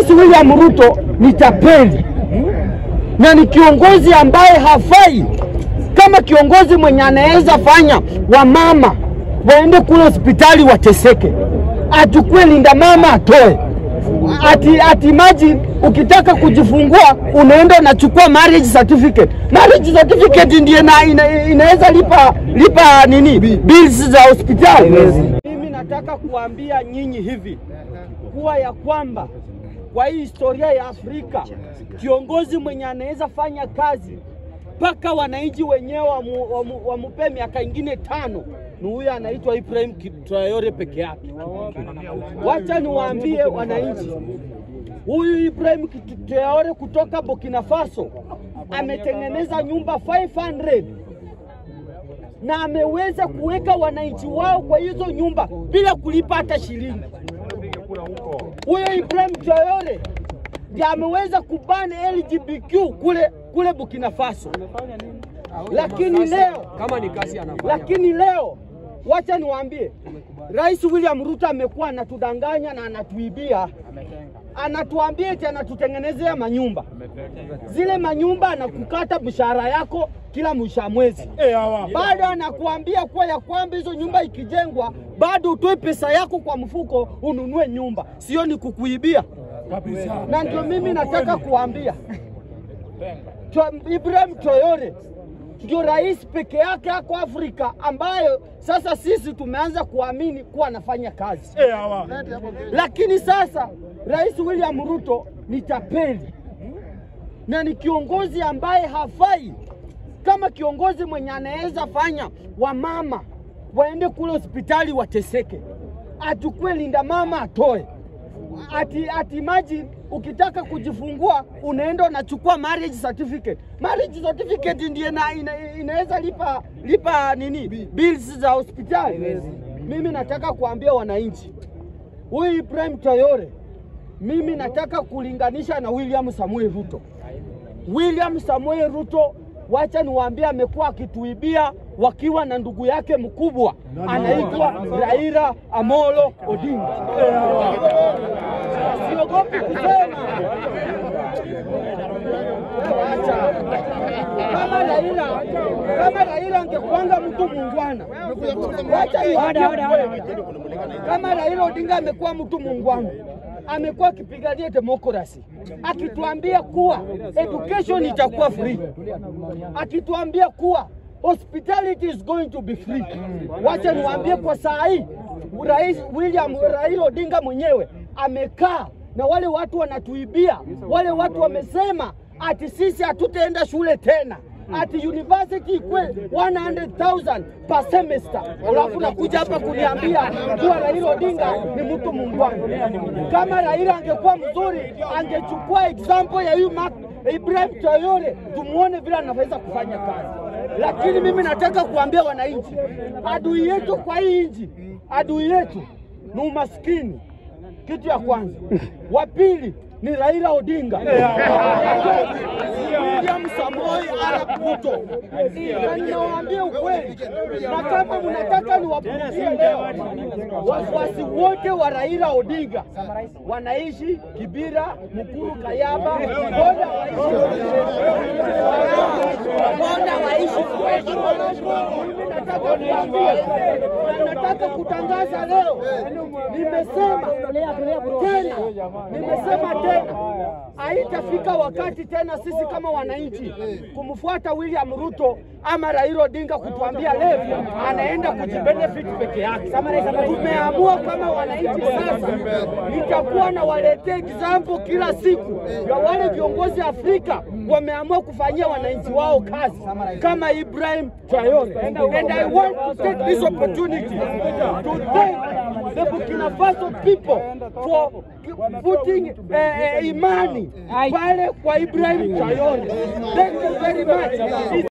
Rais William Ruto ni tapeli na ni kiongozi ambaye hafai kama kiongozi mwenye anaweza fanya wamama waende kule hospitali wateseke, achukue linda mama atoe ati, ati imagine ukitaka kujifungua unaenda unachukua marriage certificate. Marriage certificate ndiye ina, ina, inaweza lipa, lipa nini bills za hospitali. Mimi nataka kuambia nyinyi hivi kuwa ya kwamba kwa hii historia ya Afrika kiongozi mwenye anaweza fanya kazi mpaka wananchi wenyewe wamu, wamu, wamupee miaka ingine tano ni huyu anaitwa Ibrahim Traore peke yake. Wacha niwaambie wananchi, huyu Ibrahim Traore kutoka Burkina Faso ametengeneza nyumba 500 na ameweza kuweka wananchi wao kwa hizo nyumba bila kulipa hata shilingi. Huyo Ibrahim Traore ndiye ameweza kubani LGBTQ kule kule Burkina Faso, lakini leo kama ni kazi anafanya. lakini leo wacha niwaambie, Rais William Ruto amekuwa anatudanganya na anatuibia, anatuambia eti anatutengenezea manyumba. Zile manyumba anakukata mshahara yako kila mwisho wa mwezi, bado anakuambia kuwa ya kwamba hizo nyumba ikijengwa bado utoe pesa yako kwa mfuko ununue nyumba. Sio ni kukuibia? Na ndio mimi nataka kuambia Tra- Ibrahim Traore ndio rais peke yake ako Afrika ambayo sasa sisi tumeanza kuamini kuwa anafanya kazi, lakini sasa Rais William Ruto ni tapeli na ni kiongozi ambaye hafai kama kiongozi mwenye anaweza fanya wamama waende kule hospitali wateseke, achukue linda mama atoe ati, ati imagine ukitaka kujifungua unaenda unachukua marriage certificate. Marriage certificate ndiye ina, ina, inaweza lipa, lipa nini bills za hospitali. Mimi nataka kuambia wananchi, huyu Ibrahim Traore mimi nataka kulinganisha na William Samuel Ruto. William Samuel Ruto, wacha niwaambie, amekuwa akituibia wakiwa na ndugu yake mkubwa anaitwa Raila Amolo Odinga. Siogopi kusema Acha. kama Raila kama Raila angekuanga mtu muungwana, wacha niwaambie ukweli. kama Raila Odinga amekuwa mtu muungwana amekuwa akipigania demokrasi akituambia kuwa education itakuwa free, akituambia kuwa hospitality is going to be free. Wacha niwaambie kwa saa hii Rais William Raila Odinga mwenyewe amekaa na wale watu wanatuibia, wale watu wamesema ati sisi hatutaenda shule tena ati university ikwe 100,000 per semester, alafu nakuja hapa kuniambia kuwa Raila Odinga ni mtu muungwana. Kama Raila angekuwa mzuri, angechukua example ya huyu Mark Ibrahim Traore, tumuone vile anaweza kufanya kazi. Lakini mimi nataka kuambia wananchi, adui yetu kwa hii nchi, adui yetu ni umaskini, kitu ya kwanza. Wa pili ni Raila Odinga, William Samoei Arap Ruto. Na ninawaambia ukweli, na kama mnataka niwapunguzie leo, wafuasi wote wa Raila Odinga wanaishi Kibira, Mukuru, Kayaba, Boda Boda waishi kwetu. Mimi nataka kuambia, na nataka kutangaza leo, nimesema tena, nimesema tena, haitafika wakati tena sisi kama wananchi kumfuata William Ruto ama Raila Odinga kutuambia Levi anaenda kujibenefit peke yake. Tumeamua kama wananchi sasa, nitakuwa na waletea example kila siku ya wale viongozi Afrika wameamua kufanyia wananchi wao kazi kama Ibrahim Traore. And I want to take this opportunity to thank the Burkina Faso people for putting eh, eh, imani pale kwa Ibrahim Traore. Thank you very much.